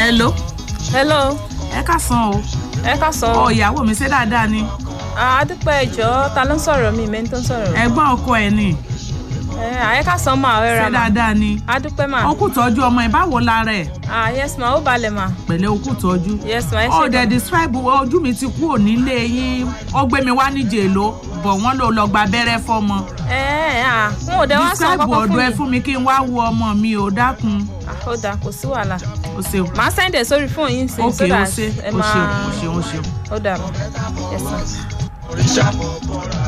hello hello ẹ ká san o ẹ ká sọ ọ ìyàwó mi ṣe dáadáa ni àdúpẹ́ ìjọ ta ló ń sọ̀rọ̀ mi ìmẹ́ni tó ń sọ̀rọ̀ ẹ̀gbọ́n ọkọ ẹ̀ ni ẹ àyẹ ká sọ ma ọ̀rẹ́ ra ṣe ma dáadáa ni àdúpẹ́ ma ó kù tọ́jú ọmọ ẹ̀ báwo lára ẹ̀ ah yes ma ó balẹ̀ ma pẹ̀lẹ́ ó kù tọ́jú yes ma ẹ ó ṣe dẹ̀ gan describe ojú mi ti kúrò nílé yín ó gbé mi wá ní jèló bọ̀ wọ́n ló lọ gba abẹ́rẹ́ fọ́mọ ẹ ẹ ah n ò dẹ wá sọ describe kọ́kọ́ fún ọ̀dọ̀ ẹ mi fún mi kí n wá wo ọmọ mi ò dákun ah ó dáa kò sí wàhálà o ṣeun màá sẹ́ndẹ̀ sórí fóònù yín sí ok so o that ṣe ẹ o máa ṣeun o ṣeun o ṣeun. ó dà ma yes ma. òrìṣà mo bọ̀ra